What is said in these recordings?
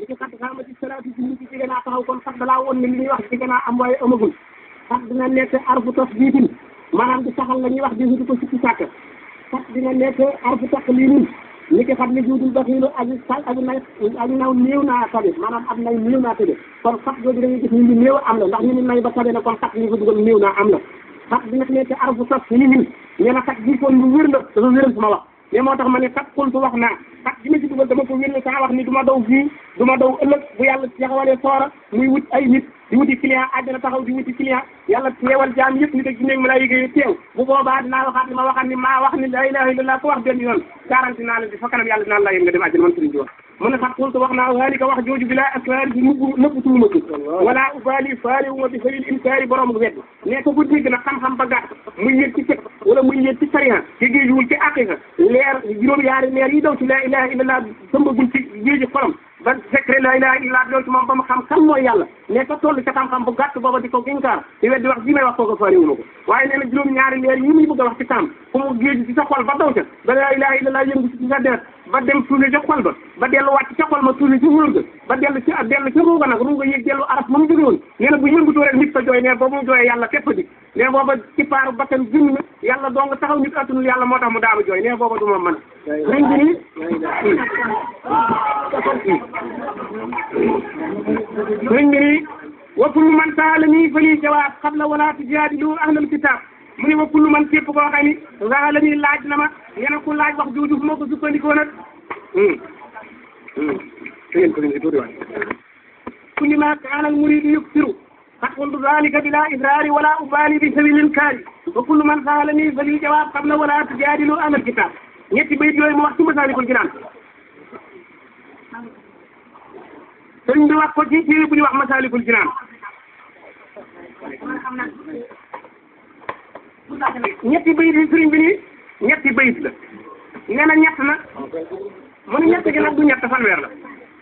li ci xat xaamati salaatu ci nit ci jege naa taxaw kon xat dalaa woon ne li ñuy wax jege naa am waaye amagul xat dina nekk arfu tasbiitin maanaam di saxal la ñuy wax di wuti ko sikki sàkk xat dina nekk arfu taqliilin ni ki xat li juudul baxiilu aji sal aji nay aji naw néew naa tabe maanaam ab nay néew naa tabe kon xat googu dañuy gis ñu ni néew am la ndax ñu ni nay ba tabe na kon xat li ko dugal néew naa am la xat dina nekk arfu tasliimin nee na xat gi kon lu wér la dafa wéral sama wax mais moo tax ma ne kat xultu wax naa kat gi ma ci dugal dama ko wér saa wax ni du ma daw fii du ma daw ëllëg bu yàlla taxawalee soora muy wut ay nit di wuti client àddina taxaw di wuti client yàlla teewal jaam yëpp nit ak jinne ma lay yëgee teew bu boobaa dinaa waxaat ni ma waxaat ni maa wax ni la ilaha illallah ko wax benn yoon garanti naa la di fa kanam yàlla dinaa la yéen nga dem àddina man sëriñ bi wax mu ne kat xultu wax naa waalika wax jooju bi laa asraar bi nëbbu nëbbu tuuma ko wala ubaali faale wu ma bi xëyil inkaari borom bu wedd ne ko bu dégg nag xam-xam ba gàtt muy yëg ci fekk wala muy yëg ci sariya ci géejuwul ci aqiqa leer juróom yaari leer yi daw ci laa ilaha illallah sëmbagul ci géeji xolam ba secret la ilaha illa doon ci moom ba mu xam kan mooy yàlla ne ko toll ca xam-xam bu gàtt booba di ko ginkaar di weddi wax ji may wax kooku faariwu ma ko waaye nee na juróom ñaari leer yi muy bëgg a wax ci kam fu mu géej ci sa xol ba daw ca ba la ilaha illa yëngu ci sa deret ba dem suuli ca xol ba ba dellu wàcc ca xol ma suuli ci wóor ga ba dellu ci dellu ca ruuga nag ruuga yëg dellu araf ma mu jóge woon nee na bu yëngutoo rek nit ko jooy ne boobu mu jooyee yàlla képp di ne booba ci paaru bakkan junni na yàlla doo nga taxaw nit attunul yàlla moo tax mu daama jooy ne booba du ma mën a sëriñ bi nii sëriñ bi nii wa kullu man saalani fa lii jawaab qabla wala tujaadilu ahlal kitaab mu ne wa kullu man képp koo xam ni saalani laaj na ma ngeen ku laaj wax jooju fu ma ko sukkandikoo nag ngeen ko leen tuuti waay kulli ma kaana al muridu yuksiru qad qultu dalika bila israari wala ubali bi sabil inkaari wa kullu man saalani fa lii jawaab qabla wala tujaadilu ahlal kitaab ñetti bayit yooyu mu wax ci Masaalikul Jinaan sëriñ bi wax ko ci téere bu ñu wax Masaalikul Jinaan ñetti bayit yi sëriñ bi nii ñetti bayit la nee na ñett na mu ne ñett gi nag du ñett fanweer la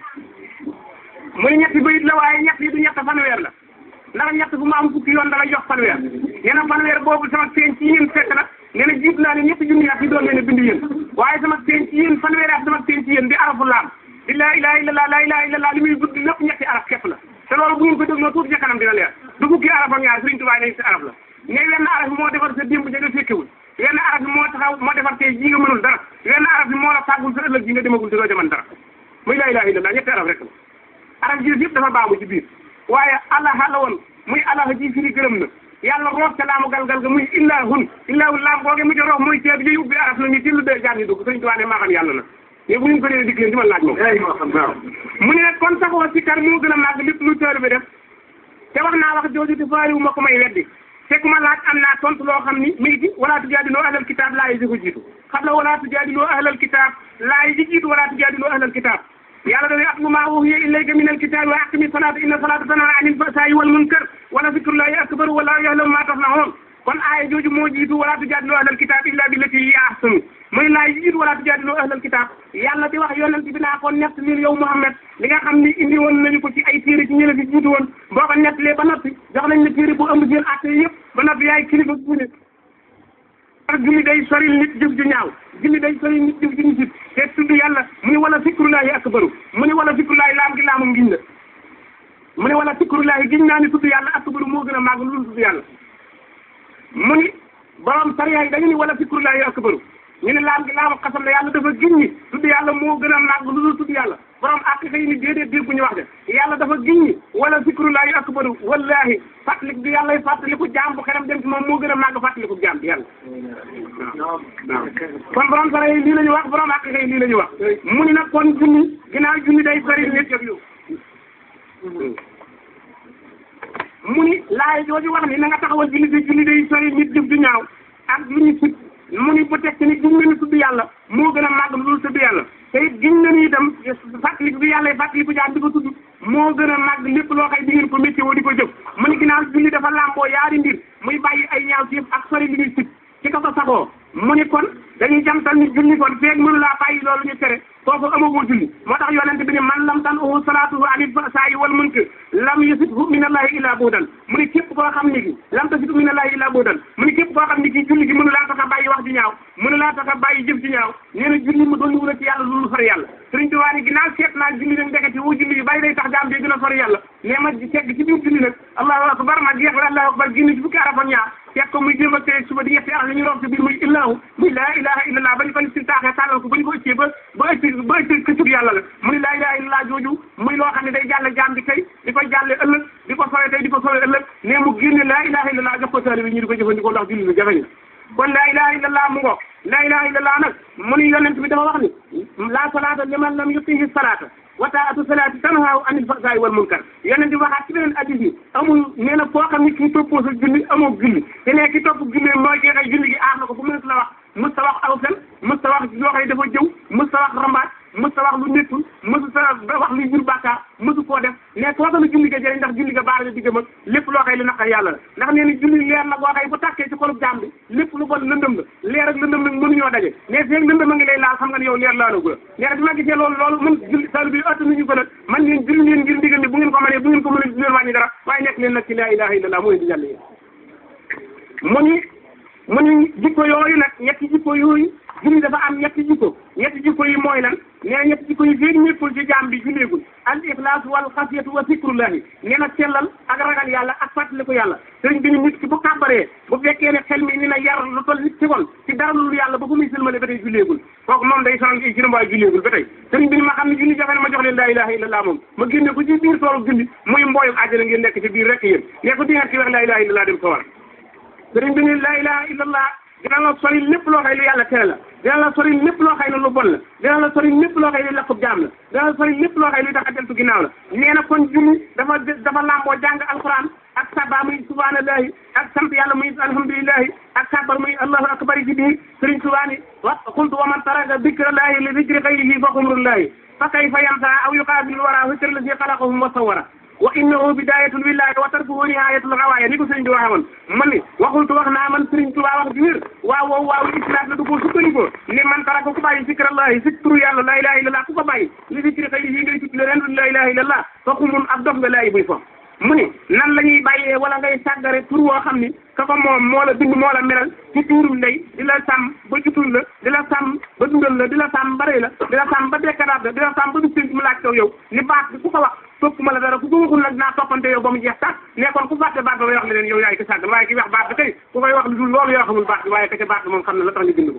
mu ne ñetti bayit la waaye ñett yi du ñett fanweer la ndax ñett bu ma am fukki yoon dala jox fanweer nee na fanweer boobu sama feeñ ci yéen fekk na nee na jiit naa ne ñetti junni at yi doon leen a bind yéen waaye sama feeñ ci yéen fanweer at sama feeñ ci yéen di arafu laam di laa ilaha illallah laa ilaha illallah li muy gudd lépp ñetti araf képp la te loolu bu ngeen ko dégloo tuuti ca kanam dina leer du fukki araf ak ñaar Sëriñ Tuubaa ne si araf la ne wenn araf bi moo defar sa démb ja nga fekkewul wenn araf bi moo taxaw moo defar tey ji nga mënul dara wenn araf bi moo la fàggul sa ëllëg ji nga demagul te doo jaman dara muy laa ilaha illallah ñetti araf rek la araf ji yëpp dafa baamu ci biir waaye allah la woon muy allah ji firi gërëm na yàlla roof ca laamu galgal ga muy illahun illahun laam googe mu ci roof muy ceeb yi ubbi araf la ñu tillu dee jaar ñu dugg Sëriñ Tuubaa ne maa xam yàlla na mais bu ñu ko dee dikk leen di ma laaj moom waaw mu ne nag kon saxoo si kar moo gën a màgg lépp lu tër bi def te wax naa wax jooju te faariwu ma ko may weddi te ku ma laaj am naa tontu loo xam ni mi ngi ci wala tujaadiloo ahlal kitaab laa yi si ko jiitu xam la wala tujaadiloo ahlal kitaab laa yi si jiitu wala tujaadiloo ahlal kitaab yàlla dafay atlu maa uhiya ilayka min alkitaabi wa aqimi salaata inna salaata tanhaa anil fahsaa'i wal munkar wala zikrullaahi akbar wallaahu ya'lamu maa tasna'uun kon aaya jooju moo jiitu wala tujaadiloo ahlal kitaab illaa billatii hiya ahsanu muy laay jiitu wala tujaadiloo ahlal kitaab yàlla di wax yonent bi naa ko nett lil yow Muhammad li nga xam ni indi woon nañu ko ci ay téere ci ñële fi jiitu woon boo ko nettalee ba noppi jox nañ la téere bu ëmb seen atte yëpp ba noppi yaay kilifa bu ne ar julli day soril nit jëf ju ñaaw julli day soril nit jëf ju ñu sib te tudd yàlla mu ni wala zikrullaahi akbaru mu ni wala zikrullaahi laam gi laamu ngiñ la mu ni wala zikrullaahi giñ naa ni tudd yàlla akbaru moo gën a màgg lu tudd yàlla mu ni borom sariya yi dañu ni wala zikrullaahi akbaru ñu ne laam gi laamu xasam la yàlla dafa giñ ñi tudd yàlla moo gën a màgg lu dul tudd yàlla borom ak xëy ni déedéet dégguñu wax de yàlla dafa giñ ñi wala zikrullaahi akbaru wallaahi fàttaliku bi yàlla fàttaliku jaam bu xelam dem ci moom moo gën a màgg fàttaliku jaam bi yàlla waaw waaw kon borom sara yi lii la ñu wax borom ak xëy lii la ñu wax mu ni nag kon junni ginnaaw junni day sori nit mu ni laay jooju wax ni na nga taxawal julli di julli day sori nit jëf du ñaaw ak lu ñu sib mu ni bu teg ci ni giñ na ni tudd yàlla moo gën a màgg lu dul tudd yàlla te it giñ na ni itam fàttaliku bi yàlla fàttaliku jaam di ko tudd moo gën a màgg lépp loo xëy di ngeen ko météo di ko jëf mu ni ginnaaw julli dafa làmboo yaari mbir muy bàyyi ay ñaaw ci ak sori li ñuy sib ci ko ko sagoo mu ni kon dañuy jamtal ni julli kon feeg mënu laa bàyyi loolu ñu tere kooku amagoo julli moo tax yonent bi ne man lam tan uhu salaatuhu anil fahsaa'i wal munkar lam yusibhu min allahi illa buudan mu ne képp koo xam ni ki lam tasibhu min allahi illa buudan mu ne képp koo xam ni ki julli gi mënu laa tax a bàyyi wax ji ñaaw mënu laa tax a bàyyi jëf ji ñaaw nee na julli mu doon wura ci yàlla loolu far yàlla sëriñ Tuubaa ni ginnaaw seet naa julli nag ndeketi woo julli yu bari luy tax jaam bi gën a sori yàlla ne ma tegg ci biir julli nag allahu akbar ma jeex la allahu akbar génn ci fukki araf ak ñaar teg ko muy jéem a tey suba di yetti araf la ñu roog ci biir muy illahu muy laa ilaha illallah ba ñu ko si taaxee tàllal ko ba ñu ko ëccee ba ba ëcc ba ëcc këccub yàlla la mu ni laa ilaha illallah jooju muy loo xam ne day jàlle jaam bi tey di ko jàlle ëllëg di ko sore tey di ko sore ëllëg ne mu génne laa ilaha illallah jox ko taalibe ñu di ko jëfandikoo ndax julli lu jafe kon laa ilaha illallah mu ngo laa ilaha illallah nag mu ni yonent bi dafa wax ni la salaata liman lam yutihi salaata wa taatu salaati tanhaaw anil fahsaa'i wal munkar yonent bi waxaat ci beneen hadis bi amul nee na koo xam ne kii toppoo sa julli amoo julli te ne ki topp julli mooy kii xëy julli gi aar na ko bu mënut la wax mës ta wax aw fen mës ta wax loo xëy dafa jëw mës ta wax rambaat mës ta wax lu nekkul mësu ta wax lu jur bàkkaar mësu koo def ne koo xam ne julli ga jëriñ ndax julli ga baar la diggam ak lépp loo xëy lu naqar yàlla la ndax nee na julli leer la boo xëy bu tàkkee ci xolub jaam bi lépp lu bon lëndëm la leer ak lëndëm nag mënuñoo daje ne feeg lëndëm a ngi lay laal xam nga ne yow leer laala gula nee na bi ma gisee loolu loolu mun julli sal bi ëtt nañu ko nag man ngeen julli leen ngir ndigal ni bu ngeen ko mënee bu ngeen ko mënee du leen wàññi dara waaye nekk leen nag ci laa ilaha illallah mooy di jàll yi mu ni mu ni jikko yooyu nag ñetti jikko yooyu julli dafa am ñetti jikko ñetti jikko yi mooy lan nee na ñetti jikko yi feeg ñëppul ci jaam bi julleegul al ixlaas wal xasiyatu wa zikrullahi nee na sellal ak ragal yàlla ak fàttaliku yàlla sëriñ bi ni nit ki bu kàbbaree bu fekkee ne xel mi ni na yar lu toll nit ci kon ci dara lu yàlla ba fu muy sëlmale ba tey julleegul kooku moom day sonal ci waaye julleegul ba tey sëriñ bi ni ma xam ne julli jafe na ma jox leen laa ilaha illallah moom ma génne ko ci biir toolu julli muy mbooyu àjjana ngeen nekk ci biir rek yéen ne ko dingat ci wax laa ilaha illallah dem sawar sëriñ bi ni laa ilaha illallah dina la sori lépp loo xëy lu yàlla tere la dina la sori lépp loo xëy ne lu bon la dina la sori lépp loo xëy ne lakkub jaam la dina la sori lépp loo xëy lu tax a deltu ginnaaw la nee na kon julli dafa dafa làmboo jàng alquran ak saba muy subhanallahi ak sant yàlla muy alhamdulillahi ak sabar muy allahu akbar ci biir sëriñ Tuubaa ni wa qultu wa man taraka dikrallahi li dikri xayrihi fa xumrullahi fa kayfa yansa aw yuqaabil wara fikr lazi xalaqahum wa sawara wa innahu bidayatul willahi wa tarkuhu nihayatul gawaaya ni ko sëriñ bi waxee woon man ni waxultu wax naa man sëriñ Tuubaa wax ji wér waaw waaw waaw islam la du ko sukkandikoo ne man taraka ku bàyyi zikrallahi zik turu yàlla la ilaha illallah ku ko bàyyi li zikri xayrihi ngay tudd leneen du la ilaha illallah fa xumun ab dof nga laayi buy fo mu ni nan la ñuy bàyyee wala ngay sàggare tur woo xam ni ka ko moom moo la bind moo la meral ci tuurum ndey di la sàmm ba jutul la di la sàmm ba dundal la di la sàmm ba rëy la di la sàmm ba dekkadaat la di la sàmm ba bis mu laaj taw yow ni baat bi ku ko wax topp ma la dara ku ko waxul nag naa toppante yow ba mu jeex sax ne kon ku fàtte baat ba bay wax leneen yow yaay ko sàggal waaye ki wax baat bi kay ku koy wax lu dul loolu yoo xamul baat bi waaye ka ca baat bi moom xam ne la tax ñu bind ko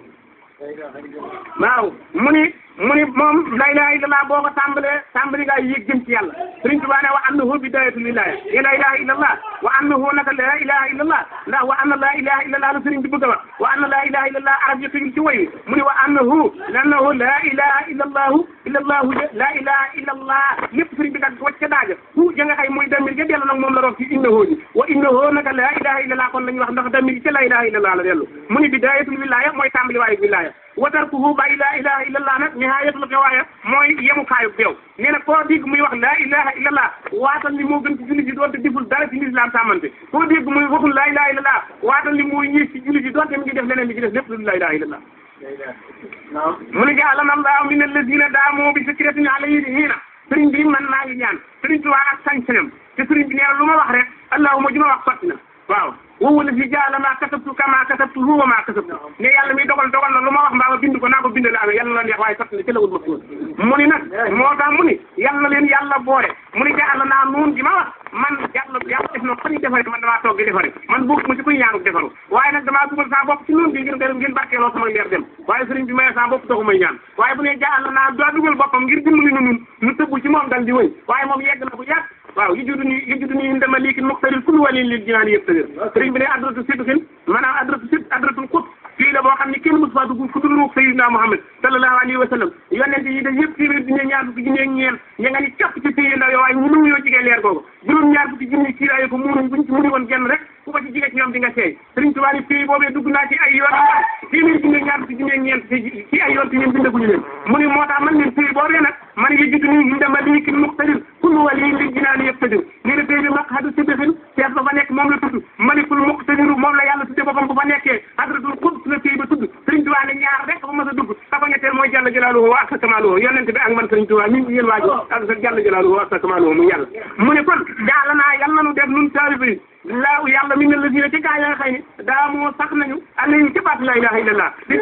waaw mu ni mu ni moom la ilaha illallah boo ko tàmbalee tàmbali ngaa yéeg jëm ci yàlla Sëriñ Tuubaa ne wa annahu bidayatul wilaya ya la ilaha illallah wa annahu naka la ilaha illallah ndax wa anna la ilaha illallah la sëriñ bi bëgg a wax wa anna la ilaha illallah arab yi tëgul ci woy wi mu ni wa annahu lannahu la ilaha illallahu illallahu la ilaha illallah lépp sëriñ bi dak wacc ca daaja hu ja nga xay muy damir ja dellu nag moom la roog ci innahu ji wa innahu naka la ilaha illallah kon lañu wax ndax damir ca la ilaha illallah la dellu mu ni bidayatul wilaya mooy tàmbali waayu wilaya wa tarkuhu bàyyi laa ilaha illallah nag nihayatul xiwaaya mooy yemukaayu beew nee na koo dégg muy wax laa ilaha illallah waatal ni moo gën ci julli ji doonte deful dara ci lislaam sàmmante koo dégg muy waxul laa ilaha illallah waatal ni mooy ñiis ci julli ji doonte mi ngi def leneen li ci def lépp lu laa ilaha illallah mu ne jaalana allahu min alladina daamoo bi fikratin alayhi hiina sëriñ bi man maa ngi ñaan sëriñ Tuubaa ak sañ-sañam te sëriñ bi nee na lu ma wax rek allahuma ji ma wax sotti na waaw woowu la fi jaala maa kasabtu kama kasabtu huwa maa kasabtu ne yàlla mi dogal dogal na lu ma wax mbaa ma bind ko naa ko bind la amee yàlla na neex waaye sotti na ci la wut ma suul mu ni nag moo tax mu ni yàlla na leen yàlla boole mu ni jaala naa nuun gi ma wax man yàlla yàlla def na ko ñu defare man damaa toog di defare man bokk ma ci kuy ñaanuk defaru waaye nag damaa dugal saa bopp ci nuun gi ngir ngeen ngeen barkeeloo sama leer dem waaye sëriñ bi maye saa bopp taxu may ñaan waaye bu ne jaala naa daa dugal boppam ngir dimbali nu nun nu tëbbu ci moom dal di wëy waaye moom yegg na bu yàgg waaw yi judu ni yi judu ni ndama liikin muxtaril kullu walin lil jinaan yëpp tëgër sëriñ bi ne adratu sidqin maanaam adratu sid adratul xut fii la boo xam ne kenn mosu faa dugg fu dul ruux sayyidina Muhammad sallallahu alayhi wa sallam yonente yi da yëpp téeméer junne ñaar fukki junne ak ñeent ña nga ni capp ci téye ndaw yow waaye ñu mënu yoo jigee leer googu juróom ñaar fukki junne kiiraayu ko munuñ buñ ci muni woon genn rek ku ko ci jigee ci ñoom di nga seey sëriñ Tuubaa ni fii boobee dugg naa ci ay yoon téeméer junne ñaar fukki junne ak ñeent ci ay yoon te ñun bindaguñu leen mu ni moo tax man leen fii boobee nag man yi judd ni ndama liikin muxtadir kullu waliyin li jinaani yëpp tëdir nee na tey bi maqhadu sidqin seet ba fa nekk moom la tudd malikul muqtadiru moom la yàlla tudde boppam bu fa nekkee hadratul quds la tey ba tudd sëriñ Tuubaa ne ñaar rek ba mas a dugg ka ko ñetteel mooy jàll jalaaluhu wa asa kamaaluhu yonent bi ak man sëriñ Tuubaa mi yéen waajo ak sa jàll jalaaluhu wa asa kamaaluhu mu yàlla mu ne kon jaala naa yàlla nanu def nun taalibe yi laaw yàlla mi ne la dina ci gaa ya nga xëy ni daa moo sax nañu alayhi ci baat la ilaha illallah di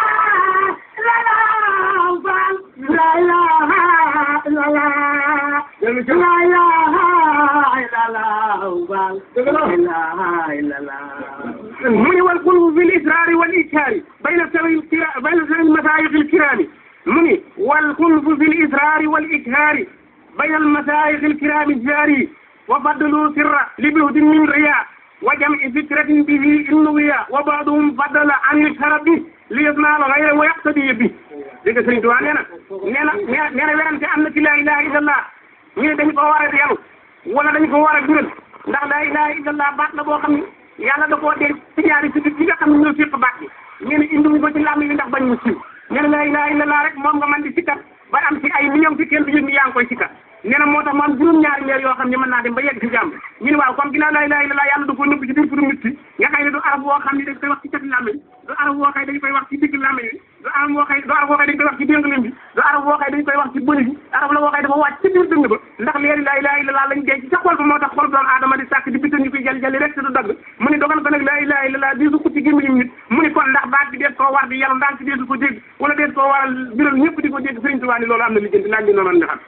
la ilaha illallah koy cër la ilaha illallah baal la ilaha illallah mu ni wal qulbu fil israari wal ikhaari bayna sawi kira bayna sawi masaayix al kiraami mu ni wal qulbu fil israari wal ikhaari bayna al masaayix al kiraami jaari wa fadlu sirra li buhdin min riya wa jam'i fikratin bihi innuwiya wa ba'duhum faddala an yushara bi li yasnaal ghayra wa yaqtadi bi dégg nga Sëriñ Tuubaa nee na nee na nee na werante am na ci laa ilaha illallah ñu ne dañu ko war a yàlla wala dañu ko war a dural ndax laa ilaha illallah baat la boo xam ne yàlla da koo denc ci ñaari si yi nga xam ne ñoo séq baat bi ñu ne indiwuñ ko ci làmm yi ndax bañ mu siiw nee na laa ilaha illallah rek moom nga mën di sikkat ba am ci ay millions ci kenn du yëg ni yaa ngi koy sikkat nee na moo tax mu am juróom-ñaari leer yoo xam ne mën naa dem ba yegg ci jàmm ñu ne waaw comme ginnaaw laa ilaha illallah yàlla da koo nëbb ci biir turu nit ki nga xëy ne du araf boo xam ne dañ koy wax ci cati làmmiñ du araf boo xëy dañ koy wax ci digg làmmiñ bi du araf boo xëy du araf boo xëy dañ koy wax ci déngalim bi du araf boo xëy dañ koy wax ci bëli bi araf la boo xëy dafa wàcc ci biir dënd ba ndax leeri laa ilaha illallah lañ denc ca xol ba moo tax xol doomu aadama di sàkk di bitan ñu koy jali jali rek te du dagg mu ni dogal ko nag laa ilaha illallah di su ko ci gémmiñum nit mu ni kon ndax baat bi dees koo war di yàlla ndaan ci deesu ko dégg wala dees koo waral biral ñëpp di ko dégg Sëriñ Tuubaa ni loolu am na lijjanti laaj bi noonu nga xam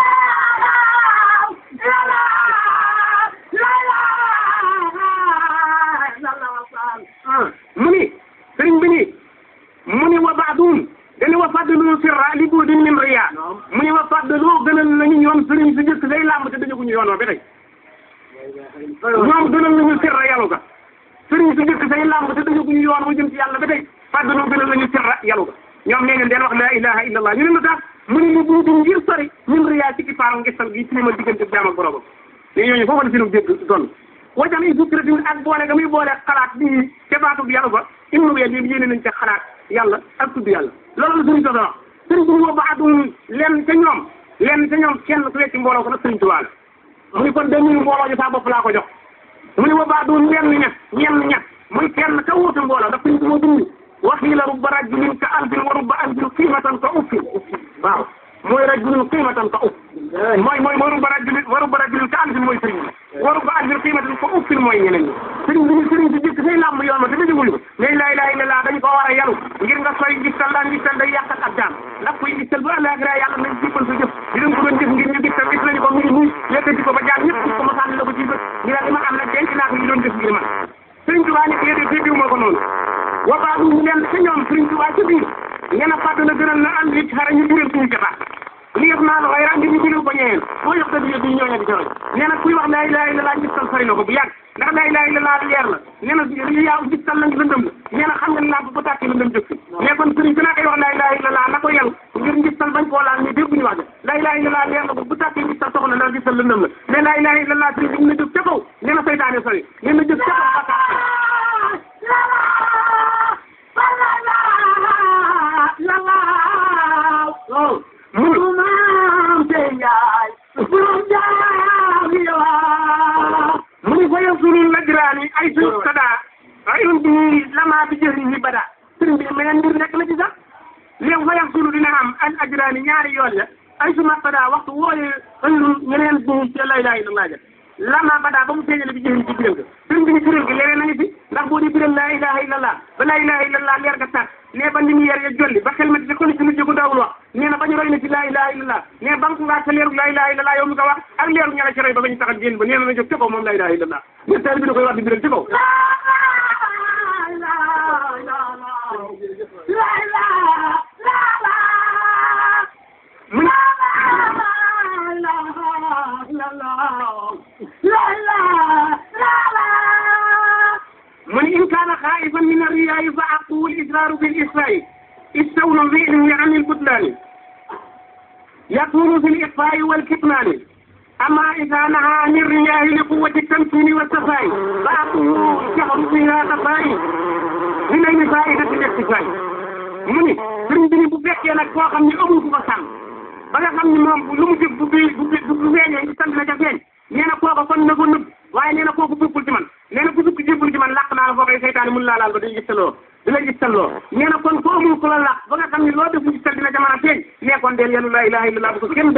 mu ni sëriñ bi ni mu ni wa baadum dañu wa faddalu sirra li buudin min riya mu ni wa faddalu gënal nañu ñoom sëriñ si jëkk say làmb te dañu ko ñu yoon wa ba tey ñoom gënal nañu sirra yalu ga sëriñ si jëkk say làmb te dañu ko ñu yoon wa jëm ci yàlla ba tey faddalu gënal nañu sirra yalu ga ñoom nee ngeen deen wax la ilaha illallah ñu ne lu tax mu ni li buudin ngir sori min riya ci ki faaram ngistal gi ci ma diggante jaam ak boromam léegi ñooñu foofu la sinu dégg doon wajam i sukkiratin ak boole ga muy boole xalaat bi ca baatub yàlla ba innu wee bi yéene nañ ca xalaat yàlla ak tudd yàlla loolu la sëriñ Tuubaa wax sëriñ bi moo baadum lenn ca ñoom lenn ca ñoom kenn ku wecci mbooloo ko nag sëriñ Tuubaa la mu ni kon deux mille mbooloo ji saa bopp laa ko jox mu ni wa baadum lenn ñett ñenn ñett muy kenn ka wuute mbooloo ndax sëriñ bi moo bind waxiila rubba rajulin ka alfin wa rubba alfin qiimatan ka uffin waaw mooy rajulin qiimatan ka uff mooy mooy mooy rubba rajulin wa rubba rajulin ka alfin mooy sëriñ bi wa rubba alfin qiimatan ka uffin mooy ñeneen ñi sëriñ bi ñu sëriñ si jëkk say làmb yoon ma te dëjëguñu ko mais laa ilaaha illallaah dañu ko war a yalu ngir nga soy gistal daan gistal day yàqal ak jaam ndax kuy gistal bu àllaaxira yàlla nañ jibbal sa jëf di leen ko doon jëf ngir ñu gistal gis nañu ko mu ngi nii yëkkati ko ba jaam ñëpp gis ko ma sànni la ko ci bët ñu ne li ma am nag denc naa ko ñu doon def ngir man sëriñ Tuubaa ni déedéet déggiwu ma ko noonu wa baadu ñu leen ca ñoom sëriñ Tuubaa ca biir nee na fàdd na gënal na ànd li xara ñu biral suñu jotaat li yëf naa la xayra ngir ñu biral ko ñëween boo yox dadi yëf yi ñooñu di joxe nee na kuy wax laa ilaaha illallaah gistal sori na ko bu yàgg ndax laa ilaaha illallaah leer la nee na yaa gistal la ngi lëndëm la nee na xam nga lamp ba tàkkee lëndëm jëf si mais kon sëriñ bi naa koy wax laa ilaaha illallaah na ko yel ngir ngistal bañ koo laal ñu dégg ñu wax de laa ilaaha illallaah leer la ko bu tàkkee ngistal soxla na gistal lëndëm la mais laa ilaaha illallaah sëriñ bi na jóg ca kaw nee na saytaane sori nee na jóg ca kaw mu ni fa yasulul lajraani ay suñu sadaa ayun bi lama bi jëriñ ni bada sëriñ bi meneen mbir nekk na ci sax léegi fa yasulu dina am al ajraani ñaari yoon ya ay suma sadaa waxtu wooye ayun ñeneen bi ci la ilaha illallah ja lama bada ba mu feeñale bi jëriñ ci biral ga sëriñ bi ni biral gi leneen nañu fi ndax boo di biral laa ilaha illallah ba laa ilaha illallah leer ga sax ne ba ni mu yer ya jolli ba xel ma ci ko ni ci mujj ko daawul wax nee na ba ñu roy na ci laa ilaha illallah ne ba nga sa leeru laa ilaha illallah yow mi ko wax ak leeru ñala ci roy ba ba ñu taxal génn ba nee na na jóg ca kaw moom laa ilaha illallah ne taal bi da koy wax di biral ci kaw mu mu ni in kaana xaa'ifan min arriyaa'i fa aqu al-israaru bil israa'i istawna fi'lihi an al-butlaani yakunu fi al-ikhfaa'i wal kitmaani amma idhaa nahaa an ar-riyaa'i li quwwati at-tamkiini wat-tafaa'i fa aqu jahru fiihaa xafaa'i min ayni faa'idati al-iktifaa'i mu ni sëriñ bi ni bu fekkee nag koo xam ne amul ku ko sàmm ba nga xam ni moom lu mu jëf bu bu bu bu feeñee ñu sant na ca feeñ nee na kooku kon na ko nëbb waaye nee na kooku bokkul ci man nee na ku sukk jébbul ci man làq naa la foo koy seytaane mun laa laal ba day gistaloo di la gistaloo nee na kon ko amul ku la làq ba nga xam ne loo def gistal dina jamono feeñ nee kon deel yàlla laa ilaha illallah bu ko kenn dëgg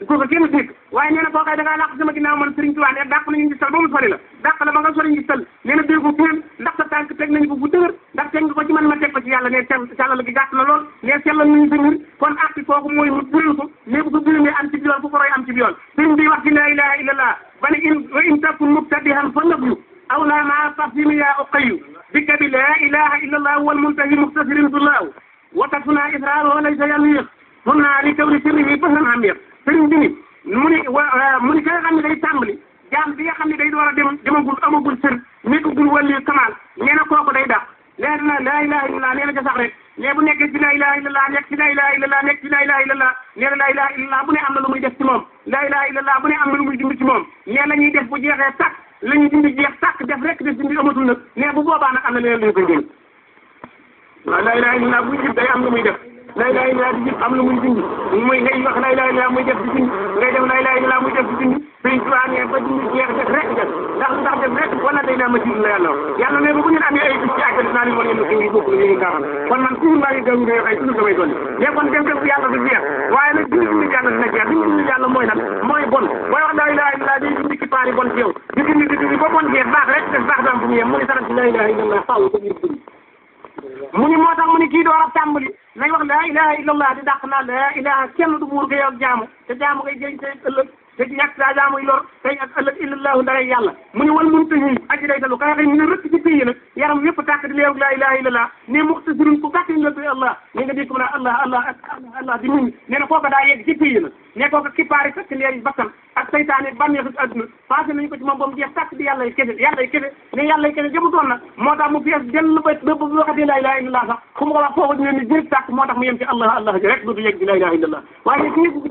kooku kenn dégg waaye nee na koo kay da ngaa làq sama ginnaaw man Sëriñ Tuubaa ne dàq nañu ngi sal ba mu sori la dàq la ba nga sori ngi sal nee na déggu kenn ndax sa tànk teg nañu ko bu dëgër ndax teg nga ko ci man ma teg ko ci yàlla ne sell sàllal gi gàtt na lool ne sellal nañu sa mbir kon arti kooku mooy mu bural ko ne bu ko buramee am ci biyool ku ko roy am ci biyool sëriñ bi wax ci laa ilaha illallah ba ne in wa in takun mubtadihan fa nablu aw la maa tafsimi yaa uqayu bika bi laa ilaha illallah wal muntahi muxtasirin billahu wa tasuna israaruhu laysa yamiq hunna li kawni sirrihi bahran amiq sëriñ bi ni mu ni wa mu ni ka nga xam ne day tàmbali jaam bi nga xam ne day door a dem demagul amagul sër nekkagul wàllu kamaal nee na kooku day dàq leer na laa ilaha illallah nee na ca sax rek mais bu nekkee ci laa ilaha illallah nekk ci laa ilaha illallah nekk ci laa ilaha illallah nee na laa ilaha illallah bu ne am na lu muy def ci moom laa ilaha illallah bu ne am na lu muy dindi ci moom nee la ñuy def bu jeexee tàkk la ñuy dindi jeex tàkk def rek def dindi amatul nag mais bu boobaa nag am na leneen lu ñu koy dindi waaw laa ilaha illallah bu jib day am lu muy def laa ilaha illallah di jib am lu muy dindi muy ngay wax laa ilaha illallah muy def di dindi ngay def laa ilaha illallah muy def di dindi sëñ Tuubaa ne ba dindi jeex def rek def ndax lu tax def rek wala day naa ma ci la yàlla wax yàlla ne ba bu ngeen amee ay bis ci àggal naa leen war ngeen ko ngi bokk ñu ngi gaaxal kon man toujours maa ngi gëm ngay ay toujours damay dolli mais kon def def yàlla du jeex waaye nag dindi dindi yàlla dina jeex dindi dindi yàlla mooy lan mooy bon booy wax laa ilaha illallah day dindi ki paari bon ci yow di dindi di dindi ba bon jeex baax rek def baax daam fu mu yem mu ni sax ci laa ilaha illallah faaw ko ngir dindi mu ni moo tax mu ni kii door a tàmbali nañ wax laa ilaha illallah di dàq naa laa ilaha kenn du buur ko yow jaamu te jaamu ngay jëriñ tey ëllëg te ñàkk saa jaamuy lor tey ak ëllëg illallahu ndaray yàlla mu ni wal mun tahi aji day talu ka nga xam ne rëkk ci pays nag yaram yëpp tàkk di leew laa ilaha illallah ne muxtasirun ku gàtt la koy allah ne nga dégg ko mu naan allah allah allah allah di muñ nee na kooka daa yegg ci pays nag ne kooka kippaari fekk leeri bakkan ak saytaane bànneexu adduna passé nañu ko ci moom ba mu jeex tàkk di yàlla kese yàlla kese ne yàlla kese jëmutoon na moo tax mu fees dell ba ba bu waxatee laa ilaha illallah sax fu mu ko wax foofu dina ni jërëjëf tàkk moo tax mu yem ci allah allah ji rek dootu yegg di laa ilaha illallah waaye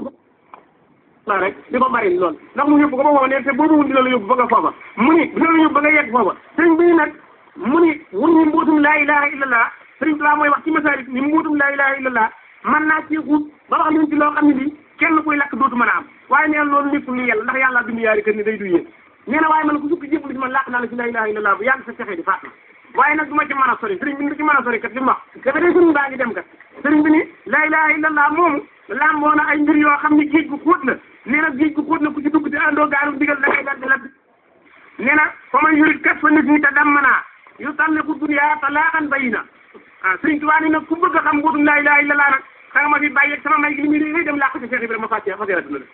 la rek di ko bari lool ndax mu yóbbu ko ba foofa ne te boobu dina la yóbbu ba nga foofa mu ni dina la yóbbu ba nga yegg foofa sëriñ bi nag mu ni wun ni mbuutum laa ilaha illallah sëriñ Tuubaa mooy wax ci masaalik ni mbuutum laa ilaha illallah man naa ci xuut ba wax leen ci loo xam ne nii kenn kuy lakk dootu mën a am waaye neen loolu nekkul lu yàlla ndax yàlla bindu yaari kër ni day du yéen nee na waaye man ku sukk jébbalu ci man làq naa la ci laa ilaha illallah bu yàgg sa texee di faat na waaye nag du ma ci mën a sori sëriñ bi du ci mën a sori kat li mu wax dafa dee sëriñ baa ngi dem kat sëriñ bi ni laa ilaha illallah moomu lamboo na ay mbir yoo xam ne géej gu xóot la nee na géej gu xóot la ku ci dugg te àndoo gaaru digal da ngay dal di labbi nee na fa man yurit kat fa nit ñi te dammana yu talliqu dunya talaqan bayina ah sëriñ Tuubaa ni nag ku bëgg a xam mbuutum laa ilaha illallah nag danga ma fi bàyyi ak sama may gi li muy réy dem làq ci Cheikh Ibrahima ma fàccee fase adduna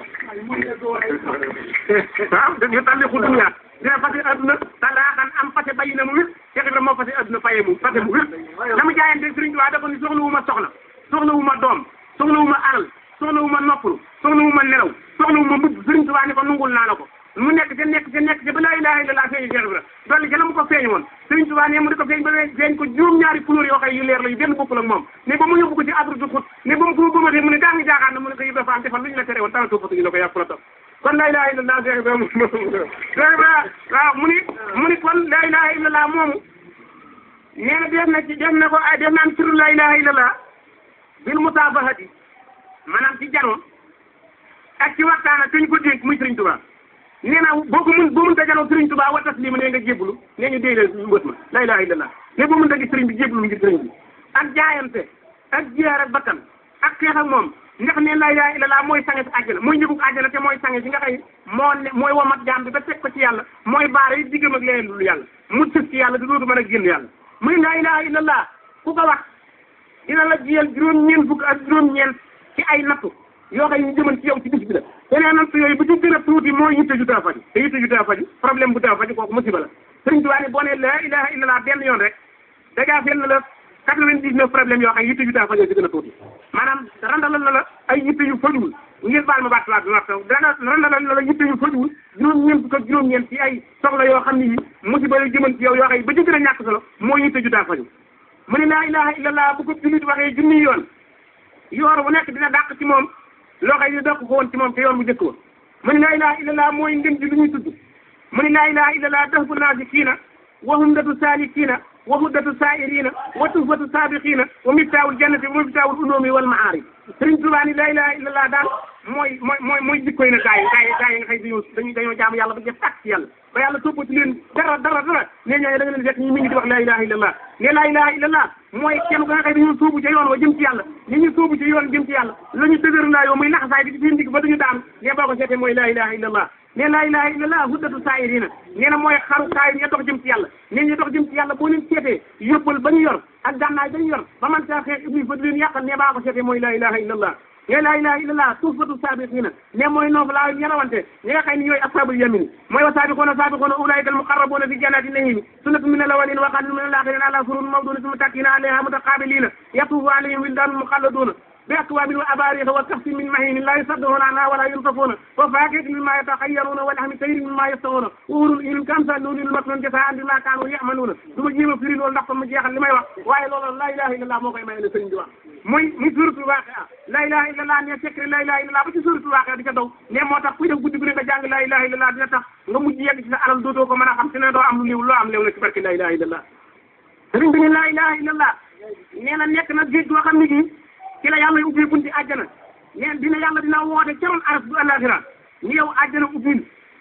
waaw yu talliqu dunya dina fase adduna talaqan am fase bayina mu wér Cheikh Ibrahima moo fase adduna faye mu fase mu wér la mu jaayante sëriñ Tuubaa dafa ni soxla wu ma soxna soxla wu ma doom soxla wu ma alal soxla wu ma noppalu soxla wu ma nelaw soxla wu ma mbubb sëriñ Tuubaa ni ko nungul naa la ko mu nekk ca nekk ca nekk ca ba laa ilaaha illallaah feeñu Cheikh Ibra dolli ca la mu ko feeñ woon sëriñ Tuubaa ne mu di ko feeñ ba feeñ ko juróom-ñaari couleur yoo xëy yu leer la yu benn bokkul ak moom ne ba mu yóbbu ko ci adru du xut ne ba mu ko bëmatee mu ne daa ngi jaaxaan na mu ne ko Ibra Faal defal lu ñu la tere woon tala toppatu ñu la ko yàpp la topp kon laa ilaaha illallaah Cheikh Ibra Cheikh Ibra waaw mu ni mu ni kon laa ilaaha illallaah moomu nee na def na ci def na ko ay def naan sirru laa ilaaha illallaah bil mutaabahati maanaam ci janoon ak ci waxtaan ak ñu ko dénk muy Sëriñ Tuubaa nee na boo ko mun boo mun ta janoo Sëriñ Tuubaa wa taslima nee nga jébbalu nee ñu déy leen mbët ma la ilaha illallah ne boo mun ta gis sëriñ bi jébbalu ngir sëriñ bi ak jaayante ak jiyaar ak bakkan ak xeex ak moom ndax ne la ilaha illallah mooy sange si àjjana mooy njëgug àjjana te mooy sange si nga xëy moo ne mooy womat jaam bi ba teg ko ci yàlla mooy baare yi diggam ak leneen lu yàlla mu sës ci yàlla du dootu mën a génn yàlla muy la ilaha illallah ku ko wax dina la jiyal juróom-ñeent fukk ak juróom-ñeent ci ay nattu yoo xam ne ñu jëman ci yow ci bis bi la yeneen nattu yooyu bu ci gën a tuuti mooy yitte ju taa faju te yitte ju taa faju problème bu taa faju kooku musiba la sëriñ Tuubaa ne boo ne la ilaha illallah benn yoon rek dagaa fenn la quatre-vingt-dix-neuf problème yoo xam ne yitte ju taa faju ci gën a tuuti maanaam randalal na la ay yitte yu fajuwul ngir baal ma baat laa bi ma taw dana randalal na la yitte yu fajuwul juróom-ñeent fukk ak juróom-ñeent ci ay soxla yoo xam ne yi musiba yu jëman ci yow yoo xam ne ba ci gën a ñàkk solo mooy yitte ju taa faju mu ne laa ilaha illallah bu ko jullit waxee junni yoon yoor bu nekk dina dàq ci moom loo xëy ni dàq ko woon ci moom te yoon bu njëkk wa mu ne laa ilaha illallah mooy ngën ji lu ñuy tudd mu ne laa ilaha illallah dahbu naasikiina wa humdatu saalikiina wa huddatu saa'iriina wa tuhfatu saabiqiina wa miftaahul jannati wa miftaahul ulumi wal maarif Sëriñ Tuubaa ni laa ilaha illallah daal mooy mooy mooy mooy jikkoy na gaa yi gaa yi gaa yi nga xëy dañoo dañu dañoo jaamu yàlla ba jëf tàkk ci yàlla ba yàlla toppati leen dara dara dara ne ñooñu da nga leen fekk ñu mi ngi di wax laa ilaha illallah ne laa ilaha illallah mooy kenn ko nga xëy dañu sóobu ca yoon wa jëm ci yàlla li ñu sóobu ci yoon jëm ci yàlla la ñu dëgër laa yow muy laxasaay bi ci seen digg ba duñu daanu ne boo ko seetee mooy laa ilaha illallah ne laa ilaha illallah huddatu saayirina nee na mooy xaru kaay ña dox jëm ci yàlla ne ñu dox jëm ci yàlla boo leen seetee yóbbal ba ñu yor ak gànnaay ba ñu yor ba man saa xeex iblis ba du leen yàqal ne baa ko seetee mooy laa ilaha illallah ne laa ilaha illallah tuufatu saabiqiina ne mooy noofu laa ña rawante ñi nga xëy ni ñooy ashabul yamini mooy wa saabiquuna saabiquuna ulaika al muqarrabuuna fi jannati nahimi sunnatu min al awwalin wa qalilun min al axirin ala surun mawdunatin muttakiina alayha mutaqabiliina yatuufu alayhim wildaanun muxalladuuna بأكواب وأباريق وكأس من معين لا يصدقون عنها ولا ينصفون وفاكهة مما يتخيرون ولحم طير مما يشتهون وحور العين كأمثال لؤلؤ المكنون جزاء بما كانوا يعملون duma jéem a firi loolu ndax ma jeexal li may wax waaye loolu la ilaha illallah moo koy may ne sëriñ bi wax muy muy suratul waaqia la ilaha illallah ne secret la ilaha illallah ba ci suratul waaqia di ca daw ne moo tax kuy def guddi gu ne nga jàng la ilaha illallah dina tax nga mujj yegg ci sa alal dootoo ko mën a xam te ne doo am lu liw loo am lew na ci barke la ilaha illallah sëriñ bi ne la ilaha illallah nee na nekk na géej goo xam ne gi ci la yàlla ubbi bunti àjjana neen dina yàlla dina woote ca ron aras bu àllaaxira ni yow àjjana ubbil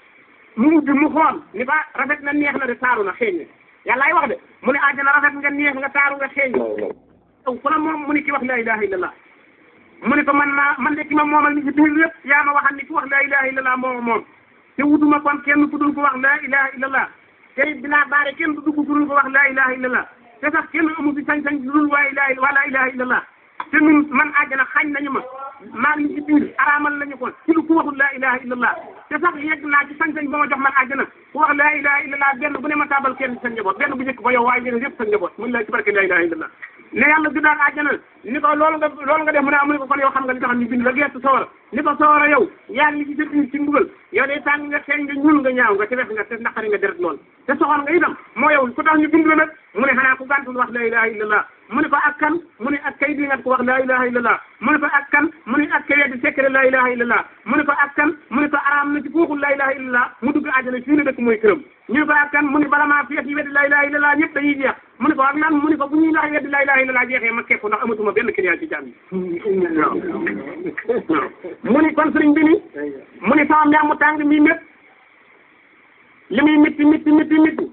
mu ubbi mu xool ni ba rafet na neex na de taaru na xeeñ na yàllaay wax de mu ne àjjana rafet nga neex nga taaru nga xeeñ yow ku la moom mu ne ki wax laa ilaha illallah mu ne ko man naa man de ki ma moomal ni ci biir lépp yaa ma waxal ni ki wax laa ilaha illallah moo moom te wutuma kon kenn ku dul ko wax laa ilaha illallah te dinaa baare kenn du dugg ku dul ko wax laa ilaha illallah te sax kenn amu fi sañ-sañ du dul waa ilaha waa laa ilaha illallah te ñun man àjjana xañ nañu ma maa ngi ci biir araamal nañu ko ci lu ku waxul laa ilaha illallah te sax yegg naa ci sañ-sañ ba ma jox man àjjana ku wax laa ilaha illallah benn bu ne ma tabal kenn sa njaboot benn bu njëkk ba yow waaye ñeneen yëpp sa njaboot mun la ci barke laa ilaha illallah ne yàlla du daal àjjana ni ko loolu nga loolu nga def mu ne amu ne ko kon yow xam nga li tax ñu bind la gestu sawara ni ko sawara yow yaa ngi ci sa biir ci mbugal yow day tàng nga xeeñ nga ñuul nga ñaaw nga te wex nga te naqari nga deret lool te soxor nga itam moo yow ku tax ñu bind la nag mu ne xanaa ku gàntul wax laa ilaha illallah mu ne ko ak kan mu ne ak kay di nga ko wax laa ilaha illallah mu ne ko ak kan mu ne ak kay weddi secret laa ilaha illallah mu ne ko ak kan mu ne ko araam na ci fooxul laa ilaha illallah mu dugg àjjana fii ne dëkk mooy këram ñu ne ko ak kan mu ne bala maa feet yi weddi laa ilaha illallah ñëpp dañuy jeex mu ne ko ak nan mu ne ko bu ñuy laaj weddi laa ilaha illallah jeexee ma kekku ndax amatuma benn client ci jàmm yi waaw waaw mu ne kon sëriñ bi ni mu ne sama mbeex mu tàng mii mépp li muy métti métti métti métti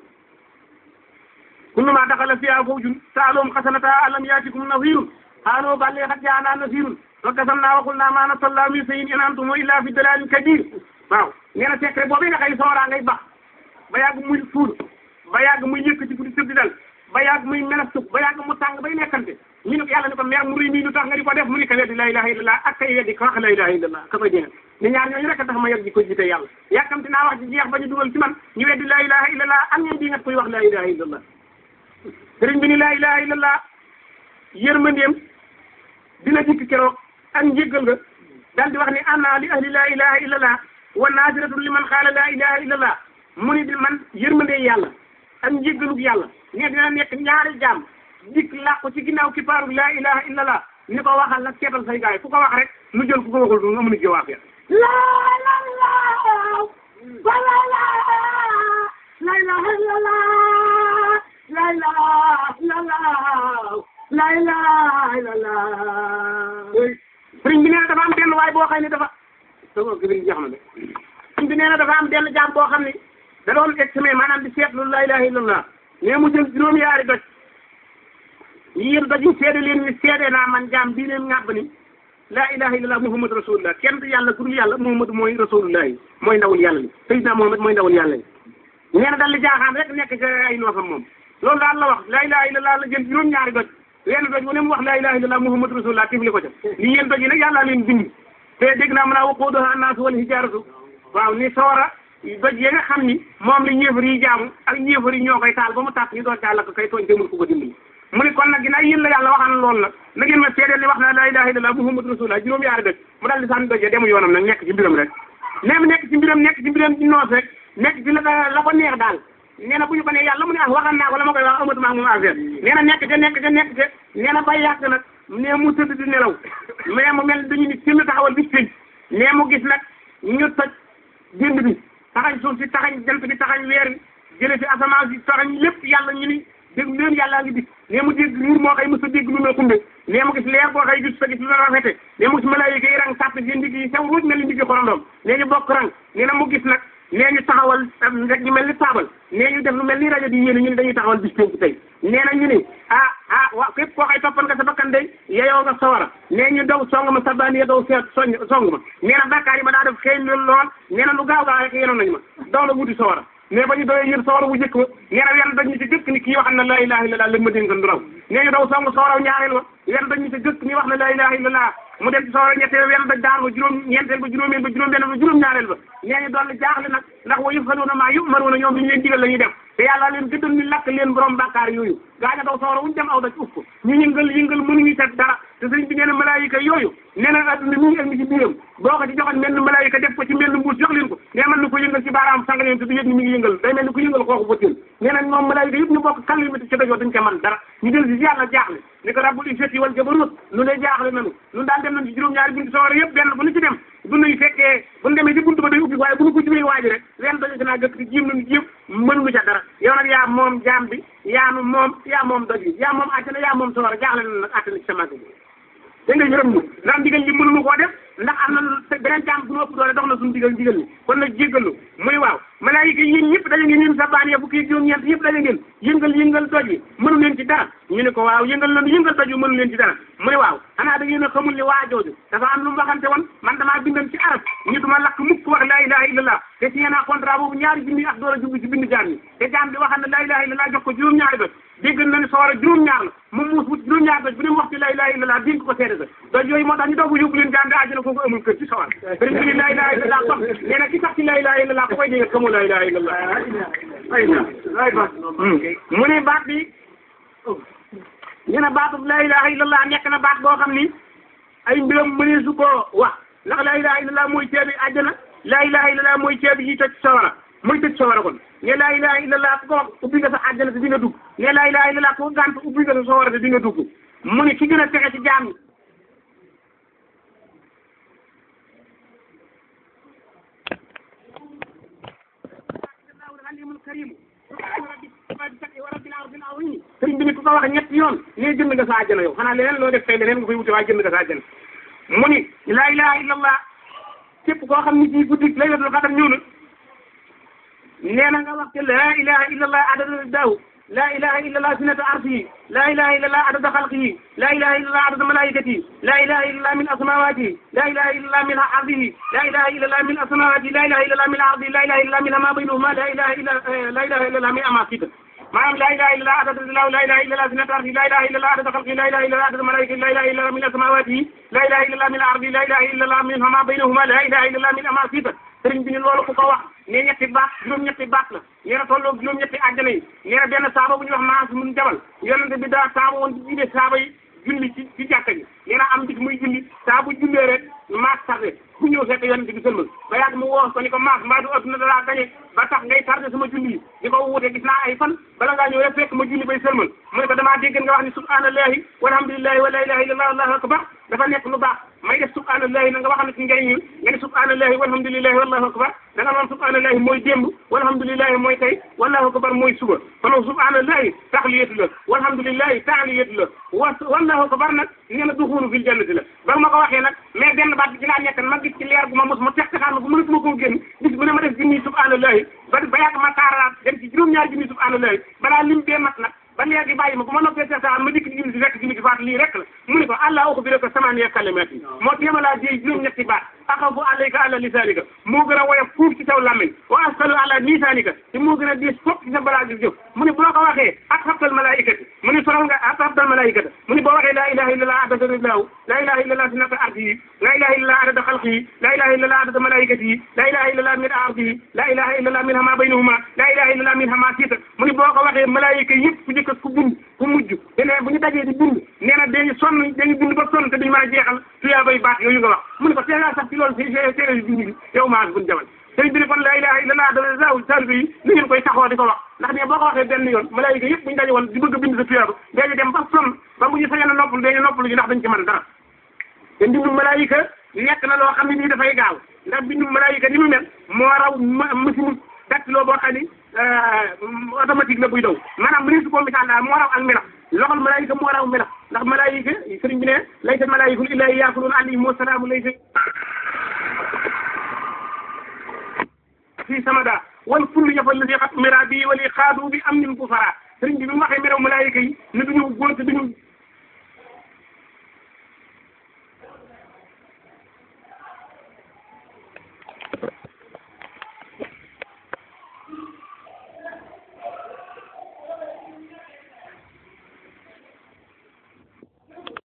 kulluma daxala fiha fawjun saalum xasanata alam yaatikum nasirun qaalu balli qad jaana nasirun wa kasamna wa qulna ma nasallahu min shay'in in antum illa fi dalalin kabir waaw nee na secret boobu nga xëy sooraa ngay bax ba yàgg muy fuur ba yàgg muy yëkkati fu di tëb di dal ba yàgg muy melastu ba yàgg mu tàng bay nekkante ñu ne ko yàlla ne ko mer mu rëy mii lu tax nga di ko def mu ni ko weddi la ilaha illallah ak kay weddi ko wax la ilaha illallah ka koy dégg ni ñaar ñooñu rek a tax ma yor ji ko jiite yàlla yàkkamti naa wax ci jeex ba ñu dugal ci man ñu weddi la ilaha illallah ak ñoom di nga koy wax la ilaha illallah sëriñ bi ni laa ilaha illallah yërmandeem dina dikk keroog ak njéggal nga daal di wax ni anna li ahli laa ilaha illallah wa naasiratun li man xaala laa ilaha illallah mu ni di man yërmandee yàlla ak njéggalug yàlla ne dina nekk ñaari jaam dikk làqu ci ginnaaw kipaaru laa ilaha illallah ni ko waxal nag seetal say gaay fu ko wax rek nu jël ku ko waxul du nga mën a jëwaaf ya laa la laa wa la laa la ilaha illallah la ilaha illallah la ilaha illallah sëriñ bi nee na dafa am benn waay boo xam ne dafa sama gibiri jeex na de sëriñ bi nee na dafa am benn jaam boo xam ne da doon examen maanaam di seetlu la ilaha illallah mais mu jël juróomi yaari doj yéen doj yi seede leen ni seede naa man jaam bii leen ngàbb ni la ilaha illallah muhammad rasulullah kenn du yàlla ku dul yàlla muhammad mooy rasulullah yi mooy ndawul yàlla li sayyidina muhammad mooy ndawul yàlla yi nee na dal di jaaxaan rek nekk ci ay noofam moom loolu daal la wax la ilaha illallah la jël juróom ñaari doj wenn doj bu ne mu wax la ilaha illallah muhammad rasulullah tifli ko ca li yéen doj yi nag yàlla leen bind te dégg naa mën a waquuduha annaasu wal hijaaratu waaw ni sawara doj yi nga xam ni moom la ñéefar yi jaamu ak ñéefar yi ñoo koy taal ba mu tàkk ñu doon taal la ko kay tooñ te mënu ko ko dimbali mu ne kon nag ginnaaw yéen la yàlla waxaan loolu nag na ngeen ma seedeel ni wax na la ilaha illallah muhammad rasulullah juróom yaari doj mu daal di sànni doj ya demu yoonam nag nekk ci mbiram rek nee mu nekk ci mbiram nekk ci mbiram di noos rek nekk ci la la ko neex daal nee na bu ñu ko ne yàlla mu ne ah waxal naa ko la ma koy wax amatuma ak moom affaire nee na nekk te nekk te nekk te nee na ba yàgg nag nee mu tëdd di nelaw mais mu mel dañu ni simi taxawal bis fi nee mu gis nag ñu toj jënd bi taxañ suuf si taxañ jant bi taxañ weer bi jële fi asamaan si taxañ lépp yàlla ñu ni dégg leen yàllaa ngi bis nee mu dégg nuur moo xëy mos a dégg lu mel xumbe nee mu gis leer boo xëy gis sa gis lu la rafete nee mu gis malaayika yi rang sàpp seen ndigg yi sew ruuj mel ni ndigg xorondoom nee ñu bokk rang nee na mu gis nag nee ñu taxawal rek ñu mel ni taabal nee ñu def lu mel ni rajo di yéene ñu ne dañuy taxawal bis pénc tey nee na ñu ni ah ah waaw képp koo xay toppan nga sa bakkan day yeyoo nga sawara nee ñu daw song ma sabbaani ya daw seet soñ song ma nee na bàkkaar yi ma daa def xëy lool lool nee na lu gaaw gaaw rek yenoon nañu ma daw la wuti sawara mais ba ñu doyee yër sawara bu njëkk ba nee na wenn dañ ñu ci gëkk ni kii wax na laa ilaha illallah lëg ma dénkan du raw nee ñu daw song sawaraw ñaareel ba wenn dañ ñu ci gëkk ni wax na laa ilaha illallah mu dem ci sawara ñetteel wenn dañ daan ba juróom ñeenteel ba juróomeel ba juróom benn ba juróom ñaareel ba nee ñu dolli jaaxle nag ndax wa yëfaluuna maa yu'maruuna ñoom li ñu leen digal la ñuy def te yàlla leen gëddal ni lakk leen borom bàkkaar yooyu gaaña daw sawara wuñu dem aw daj uf ko ñu yëngal yëngal mënuñu teg dara te sëñ bi nee na malaayika yooyu nee na adduna mi ngi ak mi ci biiram boo ko ci joxoon mel ni malaayika def ko ci mel ni mbuus jox leen ko nee mën na ko yëngal ci baaraam sanga leen te du yëg ni mi ngi yëngal day mel ni ku yëngal xooxu bëttéen nee na moom malaayika yëpp ñu bokk kal limiti ci dajoo dañ ko man dara ñu del si yàlla jaaxle ni ko rabbul izzati wal jabarut lu ne jaaxle nanu lu daan dem nañ ci juróom-ñaari buntu sawara yëpp benn bu ñu ci dem bu nuy fekkee bu ñu demee ci buntu ba day ubbi waaye bu ñu ko jubee waaji rek leen dañu si naa gëkk ci jiim nañu yëpp mënuñu ca dara yow nag yaa moom jaam bi yaa nu moom yaa moom doj bi yaa moom àddina yaa moom sawara jaaxle na nag àddina ci sa màgg bi da nga yërëm ñu ndax ndigal li mënuñu koo def ndax am na beneen jaam bu ñu ëpp doole dox na suñu digal ndigal li kon nag jéggalu muy waaw malaayika yéen ñëpp daje ngeen yéen sa baan ya fukki juróom-ñeent yëpp daje ngeen yëngal yëngal doj yi mënu leen ci dara ñu ne ko waaw yëngal nañu yëngal doj yi mënu leen ci dara muy waaw xanaa da ngeen a xamul li waa jooju dafa am lu mu waxante woon man damaa bindan ci arab ñu duma lakk mukk wax laa ilaha illallah te signé naa contrat boobu ñaari junni ak door a jublu ci bind jaam ñi te jaam bi waxal na laa ilaha illallah jox ko juróom-ñaari doj dégg na ne sawara juróom-ñaar la mu muus wut juróom-ñaar doj bu ne mu wax ci laa ilaha illallah dénk ko seede sa doj yooyu moo tax ñu doog yóbbu leen jaam bi àjjana kooku amul kër ci sawara sëriñ bi ni laa ilaha illallah sax nee na ki sax ci laa ilaha illallah ku koy dégg xamul laa ilaha illallah mu ne baat bi ñu ne baatu laa ilaha illallah nekk na baat boo xam ni ay mbiram mënee su koo wax ndax laa ilaha illallah mooy ceebi àjjana laa ilaha illallah mooy ceebi yi toj sawara mooy tëj sawara kon ne laa ilaha illallah ku ko wax ubbi nga sa àjjana te di nga dugg ne laa ilaha illallah ku ko gànt ubbi nga sa sawara te di nga dugg mu ne ki gën a texe ci jaam yi sëriñ bi ni ku ko wax ñetti yoon nee jënd nga sa àjjana yow xanaa leneen loo def tey leneen nga koy wute waaye jënd nga sa àjjana mu ni laa ilaha illallah képp koo xam ni ci guddi laylatul qadar ñëw na nee na nga wax te laa ilaha illallah adada daaw laa ilaha illallah sinata arsihi laa ilaha illallah adada xalqihi laa ilaha illallah adada malaikatihi laa ilaha illallah min asmawatihi laa ilaha illallah min ardihi laa ilaha illallah min asmawatihi laa ilaha illallah min ardihi laa ilaha illallah min ma baynahuma laa ilaha illa laa ilaha illallah min amasita maanaam laa ilaha illallah adada dilaw laa ilaha illallah sinata arsihi laa ilaha illallah adada xalqihi laa ilaha illallah adada malaikatihi laa ilaha illallah min asmawatihi laa ilaha illallah min ardihi laa ilaha illallah min ma baynahuma laa ilaha illallah min amasita sëriñ bi ni loolu ku ko wax ne ñetti baat juróom-ñetti baat la nee na tolloo juróom-ñetti àjjana yi nee na benn saaba bu ñuy wax maas mun jabal yonente bi daa saaba woon di jiite saaba yi julli ci ci jàkka ji nee na am bis muy julli saa bu jullee rek maas tardé ku ñëw fekk yonente bi sëlmal ba yàgg mu woo ko ni ko maas mbaa du adduna dalaa gañe ba tax ngay tardé sama julli yi di ko wuute gis naa ay fan bala ngaa ñëw rek fekk ma julli bay sëlmal mu ne ko damaa dégg nga wax ni subhanallahi walhamdulillahi wa la ilaha illallah allahu akbar dafa nekk lu baax may def subhanallahi na nga wax ne ci njëriñ ñi nga ne subhanallahi walhamdulillahi wallahu akbar da nga noon subhanallahi mooy démb walhamdulillahi mooy tey wallahu akbar mooy suba kon subhanallahi taxliyatu la walhamdulillahi taaliyatu la wa wallahu akbar nag nee na duxulu fil jannati la ba ma ko waxee nag mais benn baat bi ci laa nekk ma gis ci leer gu ma mos ma tex taxaar ma bu mënatuma koo génn gis bu ne ma def junni subhanallahi ba ba yàgg ma taaraat dem ci juróom-ñaari junni subhanallahi balaa lim bee mat nag ba léegi bàyyi ma bu ma noppee seet ma dikk ci junni si fekk junni si faat lii rek la mu ne ko allah uxu bi rek samaaniya kalimaat yi moo téema laa jéy juróom-ñetti baat axafu alayka ala lisaanika moo gën a woyof fuuf ci saw làmmiñ wa asalu ala misaanika te moo gën a diis fopp ci sa balaa gi jëf mu ne bu la ko waxee ak xabtal malaikati mu ne soral nga ak xabtal malaikata mu ne boo waxee laa ilaha illallah adada rillahu laa ilaha illallah sinata ardihi laa ilaha illallah adada xalqihi laa ilaha illallah adada malaikatihi laa ilaha illallah min ardihi laa ilaha illallah min hama baynahuma laa ilaha illallah min hama siita mu ne boo ko waxee malaayika yëpp ku njëkk ku bind ku mujj te ne bu ñu dajee di bind nee na dañu sonn dañu bind ba sonn te duñu mën a jeexal tuyaa bay baat yooyu nga wax mu ne ko tee ngaa sax ci loolu si téere bi bind bi yow maas buñ jamal sëriñ bi ne kon laa ilaha illallah da zaw taalibe yi ni ngeen koy taxoo di ko wax ndax ne boo ko waxee benn yoon malaayika yëpp bu ñu daje woon di bëgg a bind sa tuyaaba dañu dem ba sonn ba bu ñu sañoon a noppalu dañu noppalu ji ndax dañ ci mën dara te mbindum malaayika nekk na loo xam ne nii dafay gaaw ndax mbindum malaayika ni mu mel moo raw machine dactylo boo xam ni automatique la buy daw maanaam bu ne su ko misaal daal moo raw ak melax loxol malaayika moo raw melax ndax malaayika sëriñ bi ne laysa malaayikul illaa yaakuluun alayhim wa salaamu laysa fii samada wal kullu yafal la si xat mira bi wali xaadu bi am nin ku fara sëriñ bi bi mu waxee meraw malaayika yi ne duñu góor te duñu